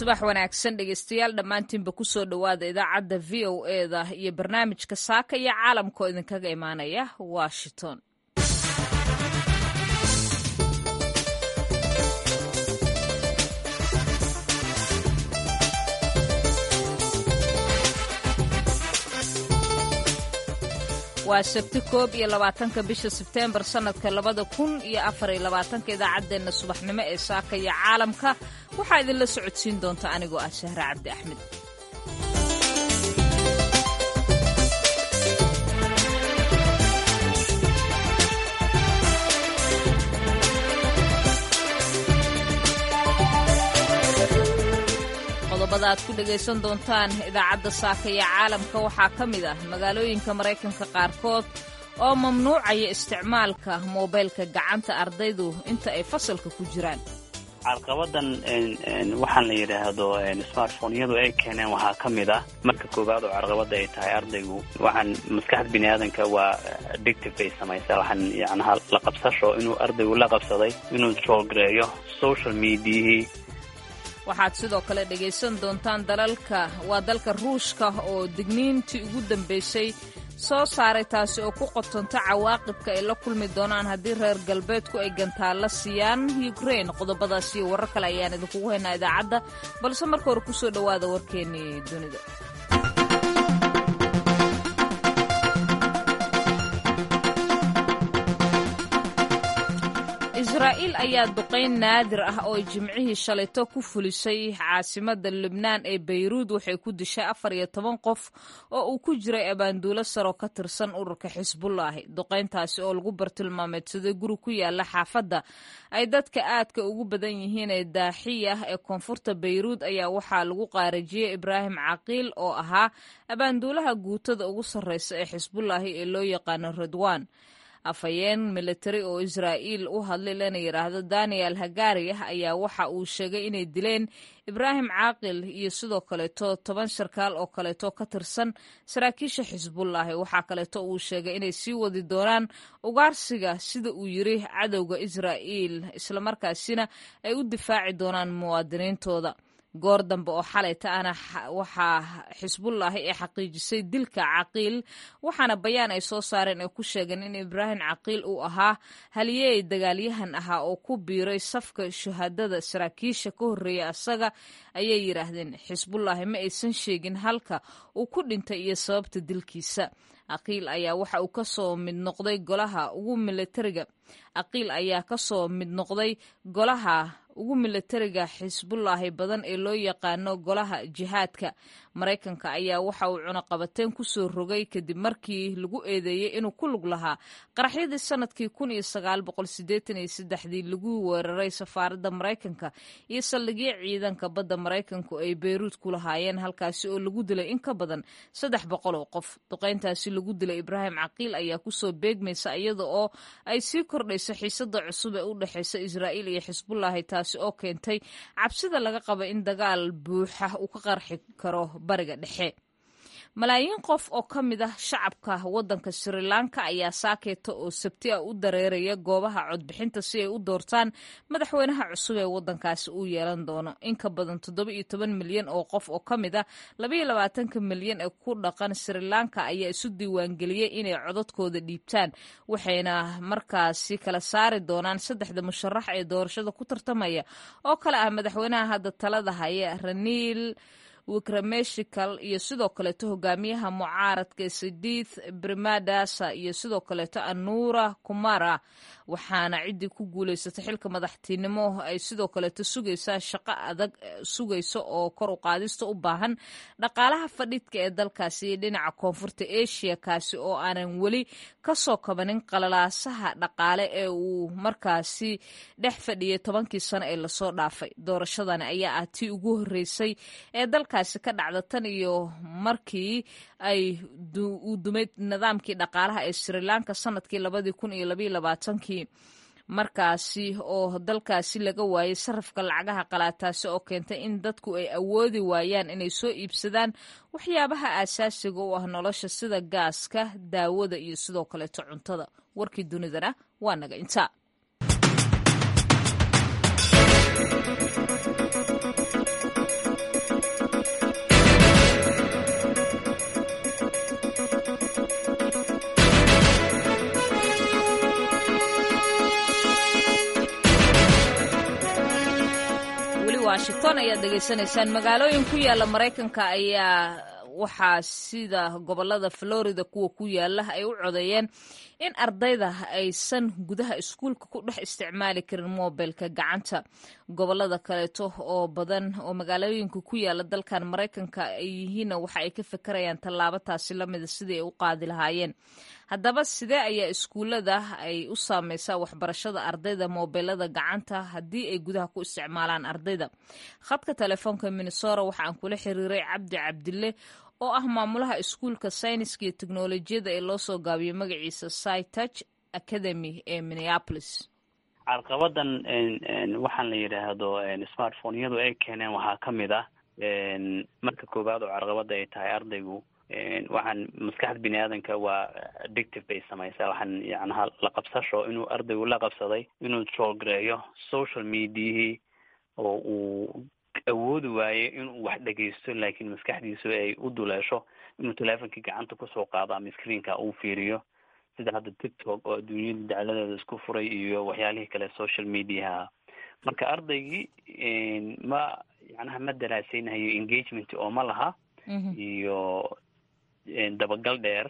subax wanaagsan dhegeystayaal dhammaantiinba kusoo dhowaada idaacadda v o eda iyo barnaamijka saaka iyo caalamka oo idinkaga imaanaya washington waa sabti koob iyo labaatanka bisha sebteembar sannadka labada kun iyo afar iyo labaatanka idaacaddeenna subaxnimo ee saaka iyo caalamka waxaa idinla socodsiin doonta anigoo ah shahre cabdi axmed qodobada aad ku dhegaysan doontaan idaacadda saaka iyo caalamka waxaa ka mid ah magaalooyinka maraykanka qaarkood oo mamnuucaya isticmaalka moobeylka gacanta ardaydu inta ay fasalka ku jiraan carqabadan waxaan la yidhaahdo smartphoneyadu ay keeneen waxaa ka mid ah marka koowaad oo carqabada ay tahay ardaygu waxaan maskaxda bini aadanka waa addictive bay samaysaa waxaan yacnaha la qabsasho inuu ardaygu la qabsaday inuu joogreeyo social mediahii waxaad sidoo kale dhegaysan doontaan dalalka waa dalka ruushka oo digniintii ugu dambaysay soo saaray taasi oo ku qotonta cawaaqibka ay la kulmi doonaan haddii reer galbeedku ay gantaalla siiyaan ukrain qodobadaas iyo warar kale ayaan idinkugu haynaa idaacadda balse marka hore kusoo dhowaada warkeennii dunida israa'iil ayaa duqayn naadir ah oo jimcihii shalayto ku fulisay caasimadda lubnaan ee bayruud waxay ku dishay afar iyo toban qof oo uu ku jiray abaanduulo saroo ka tirsan ururka xisbullaahi duqayntaasi oo lagu bartilmaameedsaday guri ku yaala xaafadda ay dadka aadka ugu badan yihiin ee daaxiya ee koonfurta bayruud ayaa waxaa lagu qaarajiyey ibraahim caqiil oo ahaa abaanduulaha guutada ugu sarreysa ee xisbullaahi ee loo yaqaano radwan afhayeen militari oo israa'iil u hadlay lana yidhaahdo daniel hagaariyah ayaa waxa uu sheegay inay dileen ibraahim caaqil iyo sidoo kaleeto toban sarkaal oo kaleeto ka tirsan saraakiisha xisbullaahi waxaa kaleeto uu sheegay inay sii wadi doonaan ugaarsiga sida uu yiri cadowga israa'iil islamarkaasina ay u difaaci doonaan muwaadiniintooda goor dambe oo xalayta ana waxaa xisbullaahi ay xaqiijisay dilka caqiil waxaana bayaan ay soo saareen ay ku sheegeen in ibraahim caqiil uu ahaa haliyey dagaalyahan ahaa oo ku biiray safka shahaadada saraakiisha ka horreeya asaga ayay yidhaahdeen xisbullaahi ma aysan sheegin halka uu ku dhintay iyo sababta dilkiisa aqiil ayaa waxa uu kasoo mid noqday golaha ugu militariga aqiil ayaa kasoo mid noqday golaha ugu militariga xisbullaahi badan ee loo yaqaano golaha jihaadka maraykanka ayaa waxa uu cunaqabateen kusoo rogay kadib markii lagu eedeeyey inuu ku lug lahaa qaraxyadii sanadkii kun iyo sagaal boqol sideetan iyo saddexdii lagu weeraray safaaradda maraykanka iyo saldhigyo ciidanka badda maraykanku ay beyruud ku lahaayeen halkaasi oo lagu dilay in ka badan saddex boqol oo qof duqayntaasi lagu dilay ibraahim caqiil ayaa kusoo beegmaysa iyada oo ay sii kordhayso xiisada cusub ee u dhexeysa israa'iil iyo xisbullaahi taasi oo keentay cabsida laga qaba in dagaal buuxa uu ka qarxi karo bariga dhexe malaayiin qof oo ka mid ah shacabka waddanka sri lanka ayaa saakeeta oo sabti ah u dareeraya goobaha codbixinta si ay u doortaan madaxweynaha cusub ee waddankaasi uu yeelan doono in ka badan toddoba iyo toban milyan oo qof oo ka mid ah labaiyo labaatanka milyan ee ku dhaqan sri lanka ayaa isu diiwaangeliyey inay codadkooda dhiibtaan waxayna markaasi kala saari doonaan saddexda musharax ee doorashada ku tartamaya oo kale ah madaxweynaha hadda talada haya raniil wikrameshikal iyo sidoo kaleeto hogaamiyaha mucaaradka sidith brimadasa iyo sidoo kaleeto anuura kumara waxaana ciddii ku guulaysatay xilka madaxtinimo ay sidoo kaleeto sugaysaa shaqo adag sugayso oo kor u qaadista u baahan dhaqaalaha fadhiidka ee dalkaasi iyo dhinaca koonfurta asia kaasi oo aanan weli kasoo kabanin qalalaasaha dhaqaale ee uu markaasi dhex fadhiyay tobankii sano ee lasoo dhaafay doorashadani ayaa ah tii ugu horreysay ee dalkaasi ka dhacda tan iyo markii ay uu dumay nidaamkii dhaqaalaha ee sri lanka sanadkii labadii kun iyo labaiyo labaatankii markaasi oo dalkaasi laga waayay sarafka lacagaha qalaataasi oo keentay in dadku ay awoodi waayaan inay soo iibsadaan waxyaabaha aasaasiga u ah nolosha sida gaaska daawada iyo sidoo kaleeto cuntada warkii dunidana waa naga intaa washington ayaad dhegaysanaysaan magaalooyin ku yaala maraykanka ayaa waxaa sida gobolada florida kuwa ku yaala ay u codeeyeen in ardayda aysan gudaha iskuulka ku dhex isticmaali karin mobilka gacanta gobolada kaleeto oo badan oo magaalooyinka ku yaala dalkan maraykanka ay yihiinna waxa ay ka fekerayaan tallaabo taasi lamida sidii ay u qaadi lahaayeen haddaba sidee ayaa iskuullada ay u saameysaa waxbarashada ardayda mobilada gacanta haddii ay gudaha ku isticmaalaan ardayda khadka telefoonka minnesora waxa aan kula xiriiray cabdi cabdille oo ah maamulaha iskuulka sayniska iyo teknolojiyadda ee loo soo gaabiyey magaciisa cytouch academy ee minneapolis carqabadan waxaan la yidhaahdo smartphone-yadu ay keeneen waxaa ka mid ah marka koowaad oo carqabada ay tahay ardaygu waxaan maskaxda bini aadanka waa addictive bay samaysaa waxaan yacnaha la qabsasho inuu ardaygu la qabsaday inuu troolgareeyo social mediahii oo uu awoodi waaye inuu wax dhegaysto laakiin maskaxdiisu ay u duleesho inuu teleefonkii gacanta kusoo qaado ama screenka uu fiiriyo sida hadda tiktok oo adduunyada dacladeeda isku furay iyo waxyaalihii kale social mediaha marka ardaygii ma yacnaha ma daraaseynayo engagement oo ma laha iyo dabagal dheer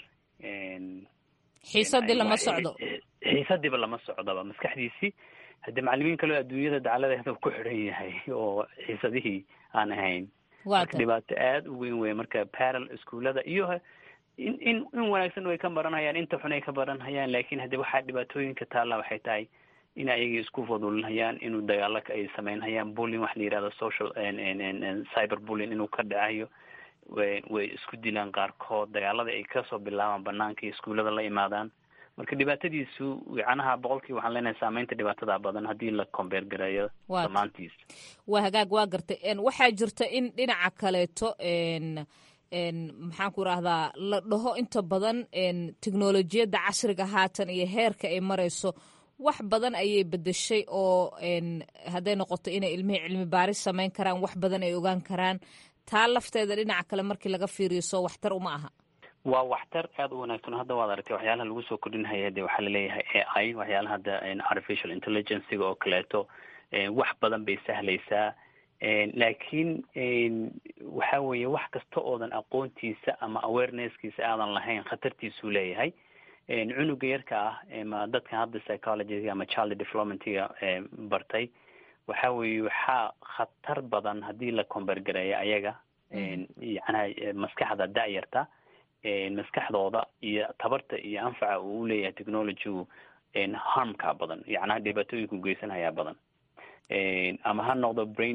xiisadii lama socdo xiisadiiba lama socdoba maskaxdiisii haddii macalimiin kaleo adduunyada dacladeeda ku xidhan yahay oo xiisadihii aan ahayn marka dhibaato aada u weyn wey marka paral iskuullada iyo in in in wanaagsan way ka baranhayaan inta xun ay ka baranhayaan laakin haddii waxaa dhibaatooyinka taalla waxay tahay in ayagii isku fadulhayaan inuu dagaalo ay sameynhayaan bullying wax la yihahdo social cyber bullying inuu ka dhacayo way isku dilaan qaarkood dagaalada ay kasoo bilaabaan banaanka iyo iskuullada la imaadaan marka dhibaatadiisu yacnaha boqolkii waxaan leenahay saameynta dhibaatada badan haddii la combeer gareeyo dhammaantiis waa hagaag waa gartay waxaa jirta in dhinaca kaleeto maxaan ku rahdaa la dhaho inta badan teknolojiyadda casriga haatan iyo heerka ay marayso wax badan ayay bedeshay oo hadday noqoto inay ilmihii cilmi baaris samayn karaan wax badan ay ogaan karaan taa lafteeda dhinaca kale markii laga fiiriyo soo waxtar uma aha waa waxtar aada u wanaagsan hadda waad aragtay waxyaalaha lagu soo kordhinhaya de waxaa laleeyahay a i waxyaalaha hadda artificial intelligencega oo kaleeto wax badan bay sahlaysaa laakiin waxa weeye wax kasta oodan aqoontiisa ama awarenesskiisa aadan lahayn khatartiisuu leeyahay cunuga yarka ah ma dadkan hadda psychologyga ama child developmentga bartay waxa weeye waxaa khatar badan haddii la combergareeyo ayaga yacnaha maskaxda da-yarta maskaxdooda iyo tabarta iyo anfaca uu uleeyahay technologygu harmkaa badan yacnaha dhibaatooyinku geysanhayaa badan ama ha noqdo brain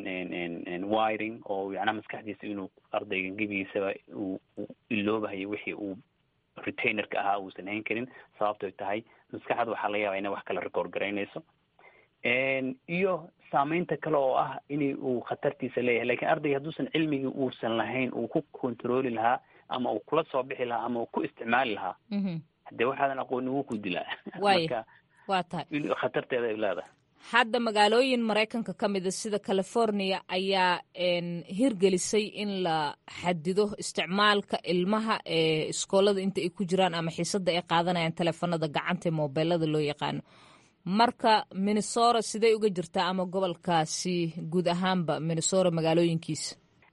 wiring oo yacnaha maskaxdiisa inuu ardayga gebigiisaba uu iloobahayo wixii uu retainerka ahaa uusan hayn karin sababtoy tahay maskaxda waxaa laga yabaa inay wax kala record garaynayso iyo saameynta kale oo ah in uu khatartiisa leeyahay lakin ardayga hadduusan cilmigii uusan lahayn uu ku controli lahaa ama uu kula soo bixi lahaa ama uu ku isticmaali lahaa hadee waxaadan aqooni wuu ku dilaa waaya waa tahay khatarteeda ay leedahay hadda magaalooyin maraykanka ka mida sida california ayaa hirgelisay in la xadido isticmaalka ilmaha ee iskoolada inta ay ku jiraan ama xiisada ay qaadanayaan teleefanada gacanta ee mobeelada loo yaqaano marka minnesora sidey uga jirtaa ama gobolkaasi guud ahaanba minnesora magaalooyinkiisa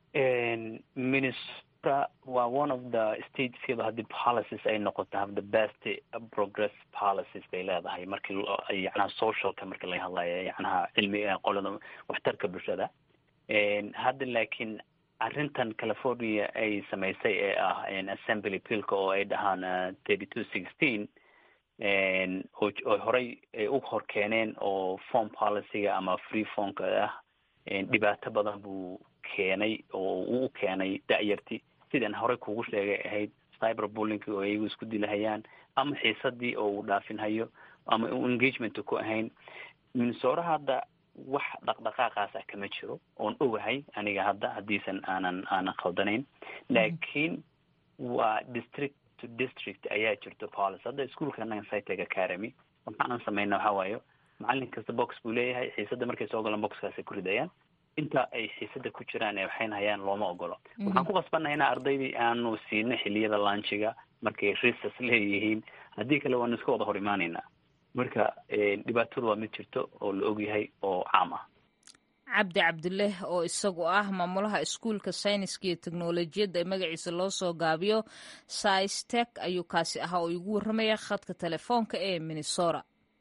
minnesota waa one of the stateskaba haddii policies ay noqoto have the best progress policies bay leedahay markii yacnaha socialka marka laga hadlayo yacnaha cilmi qolada waxtarka bulshada hadda laakiin arrintan california ay samaysay ee ah assembly billka oo ay dhahaan thirty two sixteen oo horey ay u hor keeneen oo form policyga ama free formka ah dhibaato badan buu keenay oo uu u keenay da-yarti sidaan horey kugu sheegay ahayd cyber bullinki oo iyagu isku dilahayaan ama xiisadii oo uu dhaafinhayo ama u engagement ku ahayn minnesora hadda wax dhaqdhaqaaqaas ah kama jiro oon ogahay aniga hadda haddiisan aanan aanan khaldanayn laakiin waa district to district ayaa jirto policy hadda ischoolka anaga cytec academy waxa aan sameyna waxa waayo macalin kasta box buu leeyahay xiisada markay soo galaan boxkaasay ku ridayaan inta ay xiisada ku jiraan ee waxayna hayaan looma ogolo waxaan ku qasbannahay ina ardaydii aanu siino xiliyada launchiga markay risas leeyihiin haddii kale waanu iska wada hor imaaneynaa marka dhibaatadu waa mid jirto oo la ogyahay oo caam ah cabdi cabdileh oo isagu ah maamulaha iskuulka sayniska iyo teknolojiyadda ee magaciisa loo soo gaabiyo saistek ayuu kaasi ahaa oo igu warramaya khadka telefoonka ee minnesota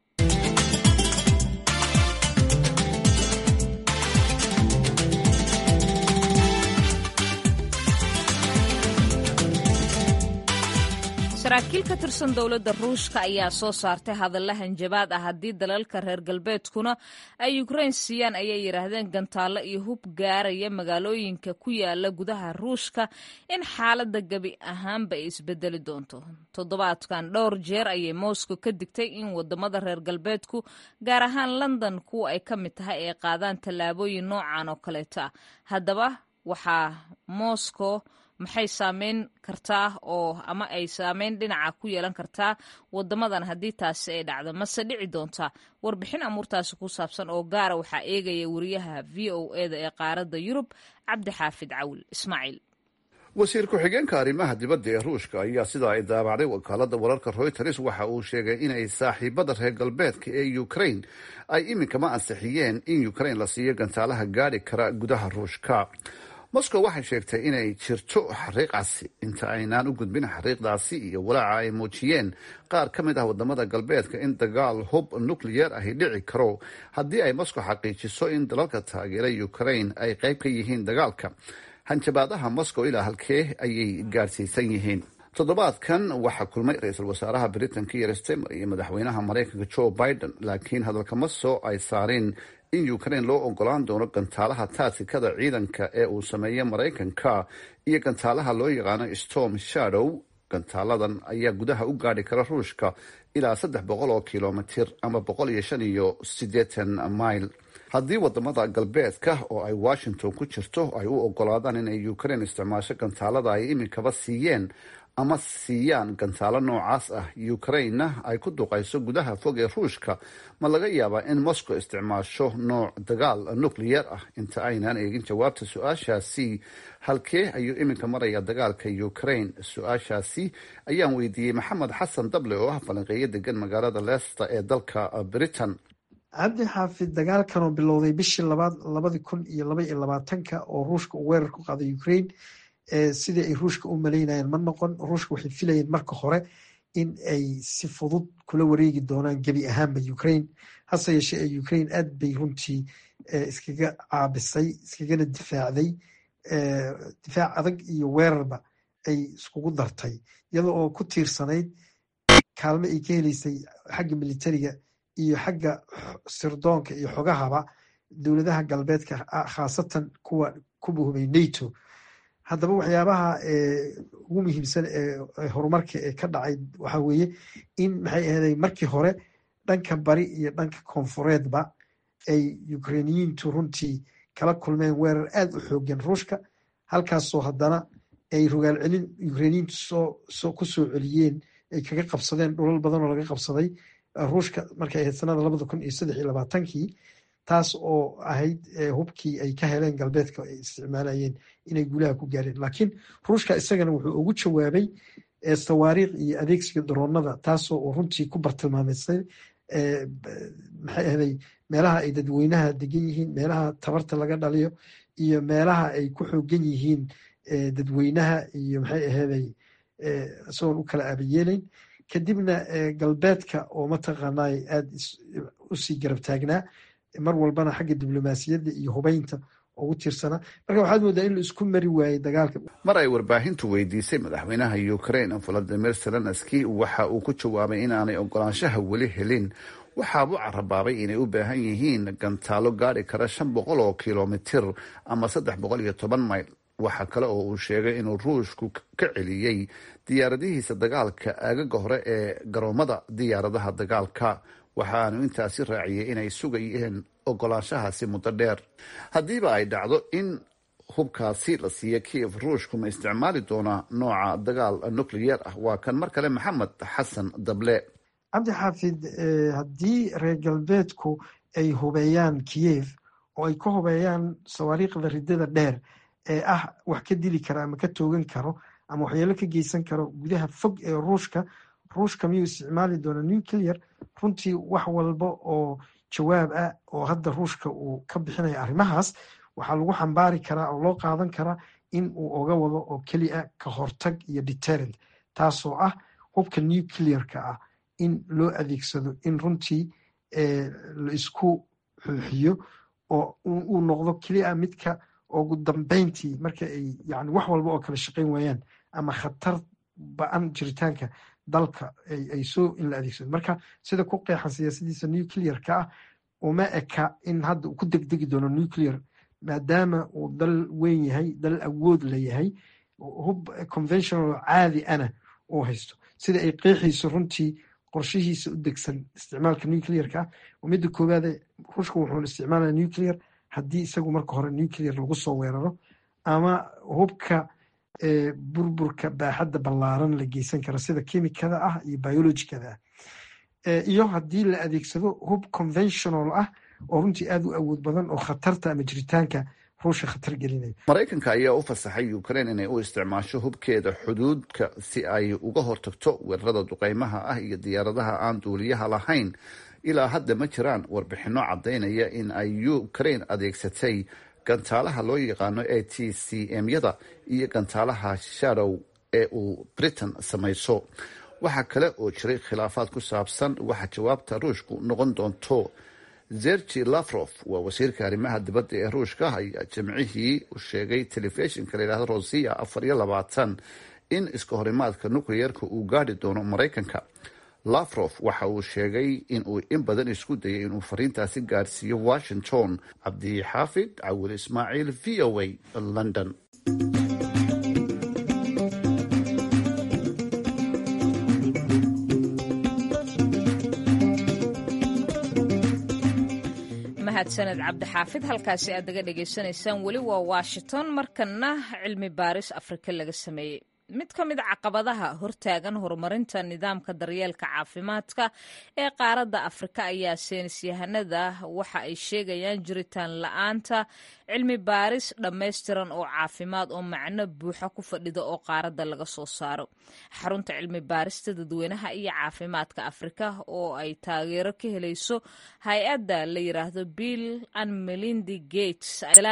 saraakiil ka tirsan dowladda ruushka ayaa soo saartay hadalla hanjabaad ah haddii dalalka reer galbeedkuna ay ukrain siiyaan ayay yidhaahdeen gantaallo iyo hub gaaraya magaalooyinka ku yaala gudaha ruushka in xaaladda gebi ahaanba ay isbedeli doonto toddobaadkan dhowr jeer ayay moscow ka digtay in wadamada reer galbeedku gaar ahaan london kuwa ay ka mid tahay ay qaadaan tallaabooyin noocan oo kaleeto ah haddaba waxaa moscow maxay saameyn kartaa oo ama ay saameyn dhinaca ku yeelan kartaa wadamadan haddii taasi ay dhacdo mase dhici doontaa warbixin amuurtaasi ku saabsan oo gaara waxaa eegaya wariyaha v o eda ee qaaradda yurub cabdi xaafid cawil ismaaciil wasiir ku-xigeenka arrimaha dibadda ee ruushka ayaa sidaa ay daabacday wakaalada wararka reuters waxa uu sheegay inay saaxiibada reer galbeedka ee ukrain ay iminkama ansixiyeen in ukrain la siiyo gantaalaha gaadhi kara gudaha ruushka moscow waxay sheegtay inay jirto xariiqaasi inta aynaan u gudbin xariiqdaasi iyo walaaca ay muujiyeen qaar ka mid ah wadamada galbeedka in dagaal hub nucleyer ahi dhici karo haddii ay moscow xaqiijiso in dalalka taageera ukrain ay qayb ka yihiin dagaalka hanjabaadaha moscow ilaa halkee ayay gaadhsiisan yihiin toddobaadkan waxaa kulmay ra-iisul wasaaraha britain kier stemer iyo madaxweynaha maraykanka joe biden laakiin hadalkama soo ay saareen in ukrain loo ogolaan doono gantaalaha taatikada ciidanka ee uu sameeya maraykanka iyo gantaalaha loo yaqaano storm shadow gantaaladan ayaa gudaha u gaadhi kara ruushka ilaa saddex boqol oo kilomitir ama boqol iyo shan iyo siddeetan mail haddii wadamada galbeedka oo ay washington ku jirto ay u ogolaadaan inay ukrain isticmaasho gantaalada ay iminkaba siiyeen ama siiyaan gantaalo noocaas ah ukrainna ay ku duqayso gudaha fog ee ruushka ma laga yaabaa in moscow isticmaasho nooc dagaal nucleyer ah inta aynaan eegin jawaabta su-aashaasi halkee ayuu iminka maraya dagaalka ukrain su-aashaasi ayaan weydiiyey maxamed xasan dable oo ah falanqeeyo degan magaalada leicester ee dalka britain cabdi xaafid dagaalkan oo bilowday bishii labaad labadi kun iyo laba iyo labaatanka oo ruushka uu weerar ku qaaday ukrain sidii ay ruushka u malaynayeen ma noqon ruushka waxay filayeen marka hore in ay si fudud kula wareegi doonaan gebi ahaanba ukrain hase yeeshee ee ukrain aad bay runtii iskaga caabisay iskagana difaacday difaac adag iyo weerarba ay iskugu dartay iyada oo ku tiirsanayd kaalmo ay ka heleysay xagga militariga iyo xagga sirdoonka iyo xogahaba dowladaha galbeedka khaasatan kuwa ku buhumay nato haddaba waxyaabaha ugu muhiimsan ee horumarka ee ka dhacay waxaa weeye in maxay aheeday markii hore dhanka bari iyo dhanka koonfureedba ay ukrainiyiintu runtii kala kulmeen weerar aad u xoogan ruushka halkaasoo haddana ay rogaal celin ukrainiyiintu soo ku soo celiyeen ay kaga qabsadeen dhulal badan oo laga qabsaday ruushka markay ahayd sanada labada kun iyo saddex iyo labaatankii taas oo ahayd hubkii ay ka heleen galbeedka ay isticmaalayeen inay guulaha ku gaareen laakiin ruushka isagana wuxuu ugu jawaabay sawaariikh iyo adeegsiga daroonada taasoo uu runtii ku bartilmaameysay maxay ahday meelaha ay dadweynaha degan yihiin meelaha tabarta laga dhaliyo iyo meelaha ay ku xoogan yihiin dadweynaha iyo maxay aheeday isagoon u kala aabayeelayn kadibna galbeedka oo mataqaanay aada usii garab taagnaa mar walbana xagga diblomaasiyadda iyo hubeynta ugu tiirsanaa marka waxaad moodaa in la isku mari waayey dagaalka mar ay warbaahintu weydiisay madaxweynaha ukrain valadimir zelenski waxa uu ku jawaabay inaanay ogolaanshaha weli helin waxaabuu carabaabay inay u baahan yihiin gantaalo gaadhi kara shan boqol oo kilomitir ama saddex boqol iyo toban mayl waxa kale oo uu sheegay inuu ruushku ka celiyey diyaaradihiisa dagaalka aagaga hore ee garoomada diyaaradaha dagaalka waxaanu intaasi raaciyey inay sugayeen ogolaanshahaasi muddo dheer haddiiba ay dhacdo in hubkaasi la siiya kiev ruushku ma isticmaali doonaa nooca dagaal nucleyer ah waa kan mar kale maxamed xasan dable cabdi xaafid haddii reer galbeedku ay hubeeyaan kiyev oo ay ka hubeeyaan sawaariikhda ridada dheer ee ah wax ka dili kara ama ka toogan karo ama waxyeelo ka geysan karo gudaha fog ee ruushka ruushka miyuu isticmaali doona nuclear runtii wax walba oo jawaab ah oo hadda ruushka uu ka bixinaya arrimahaas waxaa lagu xambaari karaa oo loo qaadan karaa in uu oga wado oo keliya ka hortag iyo deterrent taasoo ah hubka nuclearka ah in loo adeegsado in runtii la isku xuuxiyo oo uu noqdo keliya midka ugu dambeyntii marka ay yani wax walba oo kala shaqayn waayaan ama khatar ba-an jiritaanka dalka ay soo in la adeegsado marka sida ku qeexan siyaasadiisa nuclearka ah uma eka in hadda uu ku degdegi doono nuclear maadaama uu dal weyn yahay dal awood la yahay hub conventional caadi ana uu haysto sida ay qeexayso runtii qorshihiisa u degsan isticmaalka nuclearka ah oo midda koowaade ruushka wuxuuna isticmaalaya nuclear haddii isagu marka hore nuclear lagu soo weeraro ama hubka burburka baaxadda ballaaran la geysan kara sida kimikada ah iyo biologicada ah iyo haddii la adeegsado hub conventional ah oo runtii aada u awood badan oo khatarta ama jiritaanka ruushka khatar gelinaya maraykanka ayaa u fasaxay ukraine inay u isticmaasho hubkeeda xuduudka si ay uga hortagto weerarada duqeymaha ah iyo diyaaradaha aan duuliyaha lahayn ilaa hadda ma jiraan warbixino caddaynaya in ay ukraine adeegsatay gantaalaha loo yaqaano a t c m-yada iyo gantaalaha shadow ee uu britain samayso waxaa kale oo jiray khilaafaad ku saabsan waxa jawaabta ruushku noqon doonto zergi lafrof waa wasiirka arrimaha dibadda ee ruushka ayaa jimcihii u sheegay telefishinka layidhahdo rosiya afar iyo labaatan in iska horimaadka nucleerka uu gaadhi doono maraykanka lafrof waxa uu sheegay in uu in badan isku dayay inuu fariintaasi gaadhsiiyo washington cabdixaafid cawil ismaaciil v o a london mahadsaned cabdixaafid halkaasi aad naga dhagaysanaysaan weli waa washington markana cilmi baaris afrika laga sameeyey mid ka mid a caqabadaha hortaagan horumarinta nidaamka daryeelka caafimaadka ee qaaradda afrika ayaa seynis yahanada waxa ay sheegayaan jiritaan la-aanta cilmi baaris dhammaystiran oo caafimaad oo macno buuxa ku fadhida oo qaaradda laga soo saaro xarunta cilmi baarista dadweynaha iyo caafimaadka afrika oo ay taageero ka helayso hay-adda la yiraahdo bill and melindy gates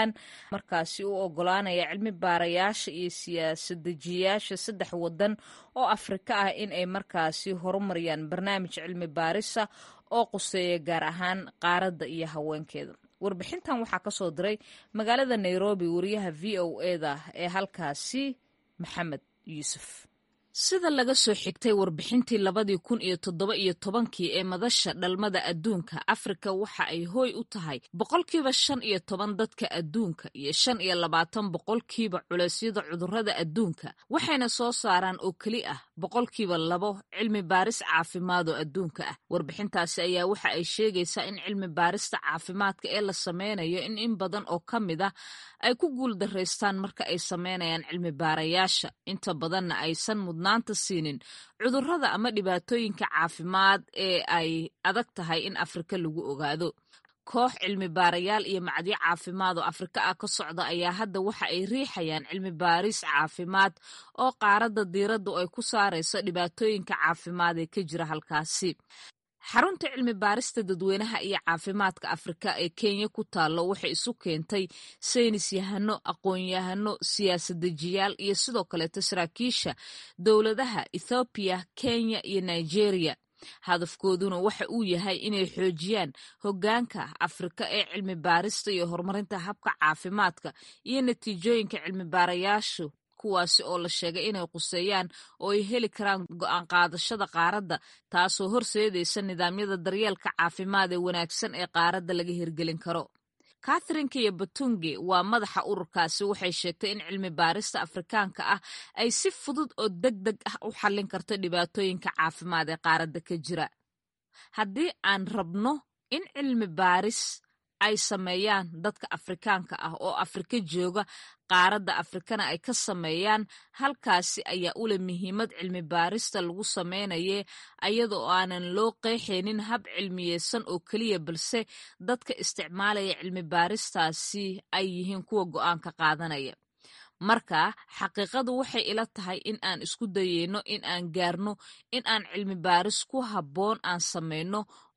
markaasi u ogolaanaya cilmi baarayaasha iyo siyaasadajiyaasha saddex wadan oo afrika ah in ay markaasi horumariyaan barnaamij cilmi baarisa oo quseeya gaar ahaan qaaradda iyo haweenkeeda warbixintan waxaa ka soo diray magaalada nairobi wariyaha v o eda ee halkaasi maxamed yuusuf sida laga soo xigtay warbixintii labadii kun iyo toddoba iyo tobankii ee madasha dhalmada adduunka afrika waxa ay hooy u tahay boqolkiiba shan iyo toban dadka adduunka iyo shan iyo labaatan boqolkiiba culeysyada cudurrada adduunka waxayna soo saaraan oo keli ah boqolkiiba labo cilmi baaris caafimaadoo adduunka ah warbixintaasi ayaa waxa ay sheegaysaa in cilmi baarista caafimaadka ee la sameynayo in in badan oo ka mid ah ay ku guul daraystaan marka ay sameynayaan cilmi baarayaasha inta badanna aysan mudnaanta siinin cudurrada ama dhibaatooyinka caafimaad ee ay adag tahay in afrika lagu ogaado koox cilmi baarayaal iyo macdyo caafimaad oo afrika ah ka socda ayaa hadda waxa ay riixayaan cilmi baaris caafimaad oo qaaradda diiraddu ay ku saarayso dhibaatooyinka caafimaad ee ka jira halkaasi xarunta cilmi baarista dadweynaha iyo caafimaadka afrika ee kenya ku taallo waxay isu keentay saynis yahano aqoon-yahano siyaasadajiyaal iyo sidoo kaleeto saraakiisha dowladaha ethoobiya kenya iyo nigeria hadafkooduna waxa uu yahay inay xoojiyaan hoggaanka afrika ee cilmi baarista iyo horumarinta habka caafimaadka iyo natiijooyinka cilmi baarayaashu kuwaasi oo la sheegay inay quseeyaan oo ay heli karaan go-aan qaadashada qaaradda taasoo horseedaysa nidaamyada daryeelka caafimaad ee wanaagsan ee qaaradda laga hirgelin karo katherinka iyo batungi waa madaxa ururkaasi waxay sheegtay in cilmi baarista afrikaanka ah ay si fudud oo deg deg ah u xallin karto dhibaatooyinka caafimaad ee qaaradda ka jira haddii aan rabno in cilmi baaris ay sameeyaan dadka afrikaanka ah oo afrika jooga qaaradda afrikana ay ka sameeyaan halkaasi ayaa ule muhiimad cilmi baarista lagu sameynaye ayadoo aanan loo qeexaynin hab cilmiyeysan oo keliya balse dadka isticmaalaya cilmi baaristaasi ay yihiin kuwa go-aanka qaadanaya marka xaqiiqadu waxay ila tahay in aan isku dayeyno in aan gaarno in aan cilmi baaris ku habboon aan sameyno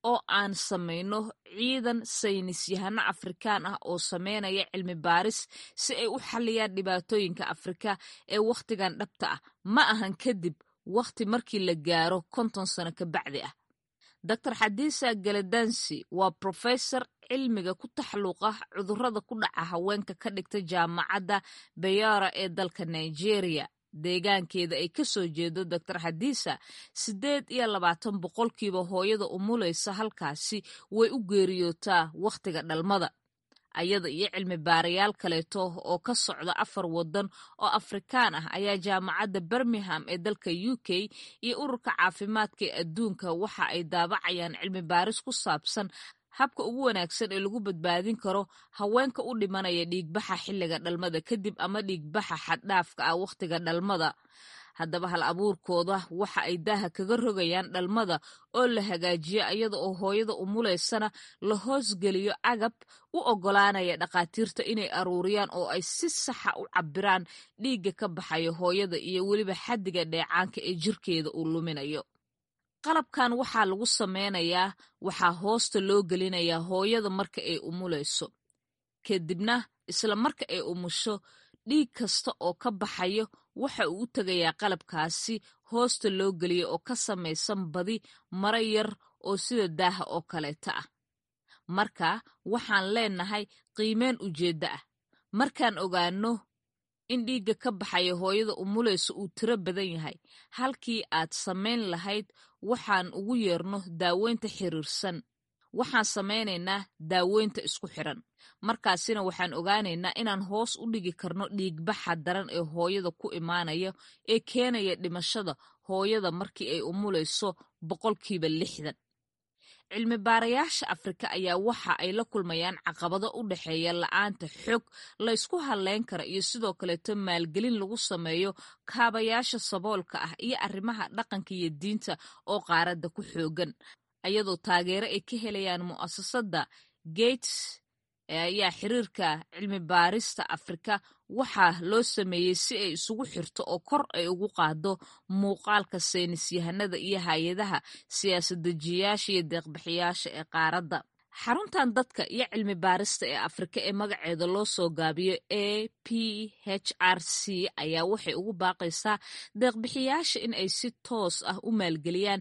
oo aan samayno ciidan saynis yahano afrikaan ah oo sameynaya cilmi baaris si ay u xalliyaan dhibaatooyinka afrika ee wakhtigan dhabta ah ma ahan kadib wakhti markii la gaaro konton sano ka bacdi ah dor xadiisa galadansi waa profesor cilmiga ku taxluuqa cudurrada ku dhaca haweenka ka dhigta jaamacadda bayara ee dalka nigeria deegaankeeda ay ka soo jeedo doctor xadiisa siddeed iyo labaatan boqolkiiba hooyada umulaysa halkaasi way u geeriyootaa wakhtiga dhalmada ayada iyo cilmi baarayaal kaleeto oo ka socda afar waddan oo afrikaan ah ayaa jaamacadda birmingham ee dalka u k iyo ururka caafimaadka ee adduunka waxa ay daabacayaan cilmi baaris ku saabsan habka ugu wanaagsan ee lagu badbaadin karo haweenka u dhimanaya dhiigbaxa xilliga dhalmada kadib ama dhiigbaxa xaddhaafka ah wakhtiga dhalmada haddaba hal abuurkooda waxa ay daaha kaga rogayaan dhalmada oo la hagaajiyo iyada oo hooyada umulaysana la hoosgeliyo agab u oggolaanaya dhakhaatiirta inay aruuriyaan oo ay si saxa u cabbiraan dhiigga ka baxayo hooyada iyo weliba xaddiga dheecaanka ee jirkeeda uu luminayo qalabkan waxaa lagu sameynayaa waxaa hoosta loo gelinayaa hooyada marka ay umulayso kadibna isla marka ay umusho dhiig kasta oo ka baxayo waxa uu u tegayaa qalabkaasi hoosta loo geliya oo ka samaysan badi maro yar oo sida daaha oo kaleeta ah marka waxaan leenahay qiimeen ujeeddo ah markaan ogaano in dhiigga ka baxaya hooyada umulaysa uu tiro badan yahay halkii aad samayn lahayd waxaan ugu yeerno daaweynta xiriirsan waxaan samaynaynaa daaweynta isku xiran markaasina waxaan ogaanaynaa inaan hoos u dhigi karno dhiigbaxa daran ee hooyada ku imaanaya ee keenaya dhimashada hooyada markii ay umulayso boqolkiiba lixdan cilmi baarayaasha afrika ayaa waxa ay la kulmayaan caqabado u dhexeeya la-aanta xog laysku hadleyn kara iyo sidoo kaleeto maalgelin lagu sameeyo kaabayaasha saboolka ah iyo arrimaha dhaqanka iyo diinta oo qaaradda ku xoogan ayadoo taageero ay ka helayaan mu'asasadda gates ayaa xiriirka cilmi baarista afrika waxaa loo sameeyey si ay isugu xirto oo kor ay ugu qaado muuqaalka saynis yahanada iyo hay-adaha siyaasad-dejiyayaasha iyo deeqbixiyaasha ee qaaradda xaruntan dadka iyo cilmi baarista ee afrika ee magaceeda loo soo gaabiyo a p h r c ayaa waxay ugu baaqaysaa deeqbixiyaasha in ay si toos ah u maalgeliyaan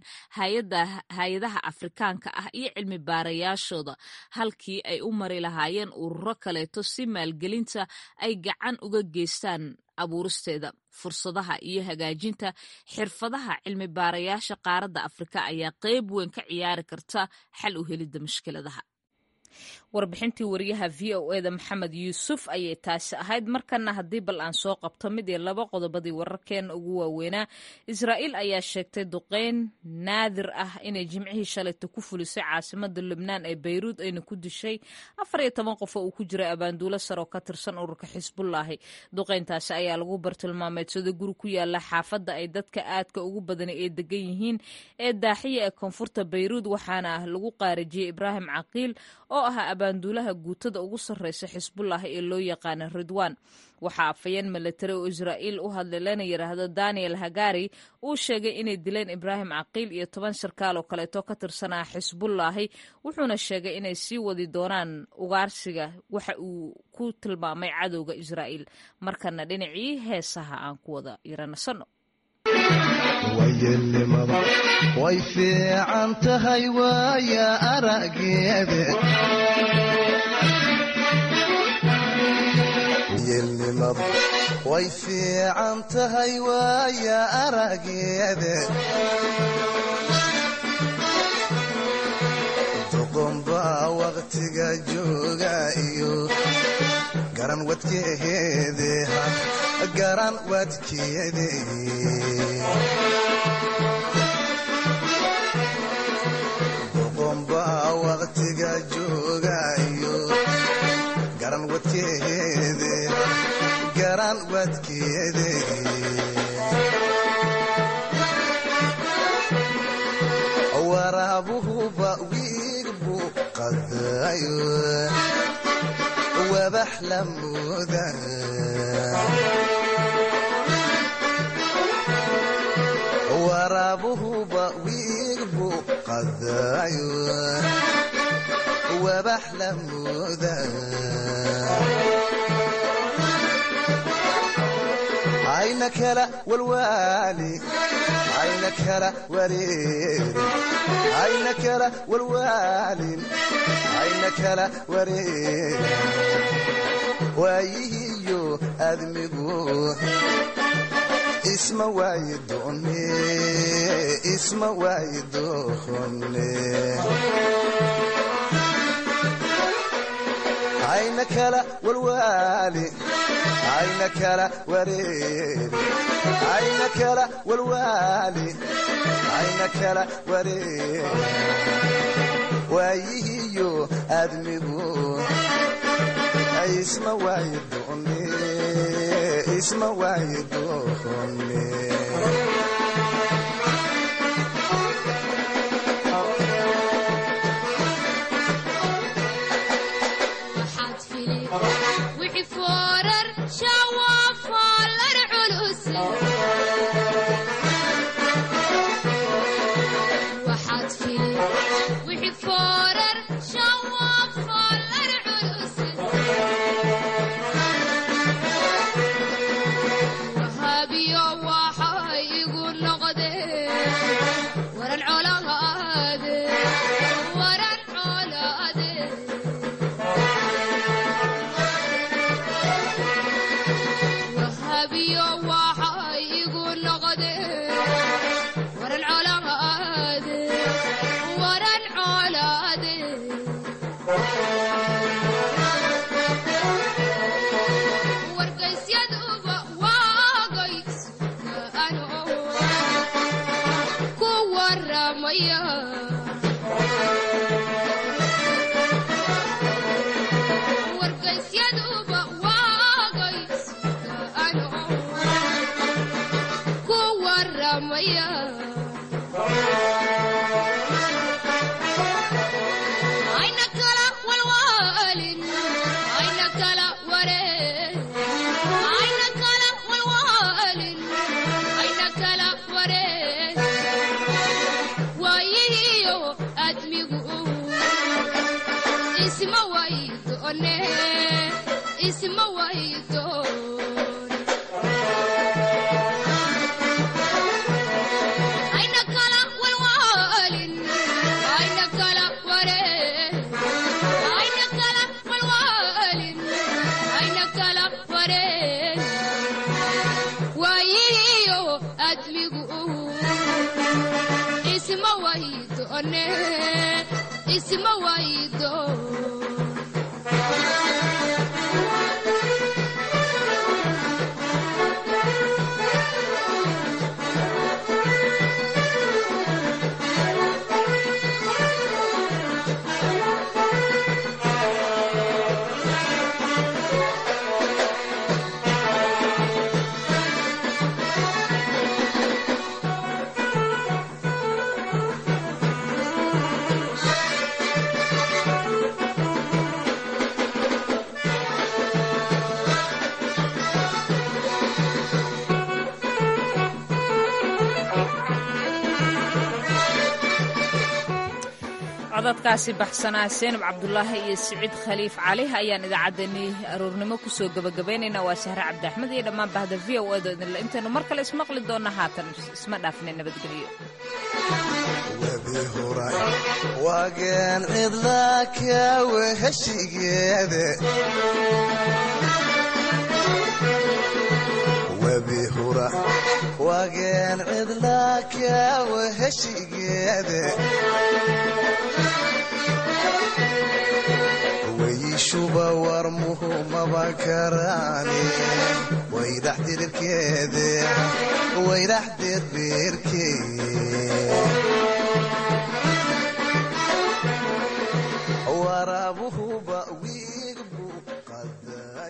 hay-adaha afrikaanka ah iyo cilmi baarayaashooda halkii ay u mari lahaayeen ururo kaleeto si maalgelinta ay gacan uga geystaan abuuristeeda fursadaha iyo hagaajinta xirfadaha cilmi baarayaasha qaaradda afrika ayaa qeyb weyn ka ciyaari karta xal u helidda mushkiladaha warbixintii wariyaha v o eda maxamed yuusuf ayay taasi ahayd markana haddii bal aan soo qabto mid iyo laba qodobadii wararkeena ugu waaweynaa israa'iil ayaa sheegtay duqeyn naadir ah inay jimcihii shalayta ku fulisay caasimada lubnaan ee bayruud ayna ku dishay afar iyo toban qof oo uu ku jiray abaanduulo sar oo ka tirsan ururka xisbullaahi duqeyntaasi ayaa lagu bartilmaameedsada guri ku yaala xaafadda ay dadka aadka ugu badani ay degan yihiin ee daaxiya ee koonfurta bayruud waxaana lagu qaarijiyey ibraahim caqiil oo ahaa abaanduulaha guutada ugu sarreysa xisbullaahi ee loo yaqaana ridwaan waxaa afayeen milatari oo israa'iil u hadlay lana yidhaahdo daniel hagari uu sheegay inay dileen ibraahim caqiil iyo toban sarkaal oo kaleeto ka tirsanaa xisbullaahi wuxuuna sheegay inay sii wadi doonaan ugaarsiga waxa uu ku tilmaamay cadowga israa'iil markana dhinacii heesaha aan ku wada yaranasano wayeelnimada way fiican tahay waaya arageede wayeelnimada way fiican tahay waaya arageede doqonbaa waqtiga jooga iyo garan wadkeede garan wadkeede doqonbaa waqtiga joogayo garan wadkeede garan wadkeede waraabuhuba wiig buu qadayo wabax la mooda waraabuhuba wiig buu qadayo wabax la mooda ayna kala walwaali ayna kala wareerin ayna kala walwaalin ayna kala wareerin waayihiyo admigu isma waayi doone isma waayi doone ayna kala walwaali ayna kala wareeri ayna kala walwaali ayna kala wareeri waayihiyo admigu isma waayi doone isma waayi doone codadkaasi baxsanaa seenab cabdulaahi iyo siciid khaliif cali ayaan idaacaddeenii aroornimo kusoo gebagabaynaynaa waa sahre cabdi axmed iyo dhammaan bahda v o edo idinle intaynu mar kale ismaqli doonna haatan isma dhaafne nabadgelyo webi hura waageen cidlaa kaawe heshigeede webi hura waageen cidlaa kaawe heshigeede weyishuba warmuhu maba karaani waydax dirirkeede waydax deed beerkee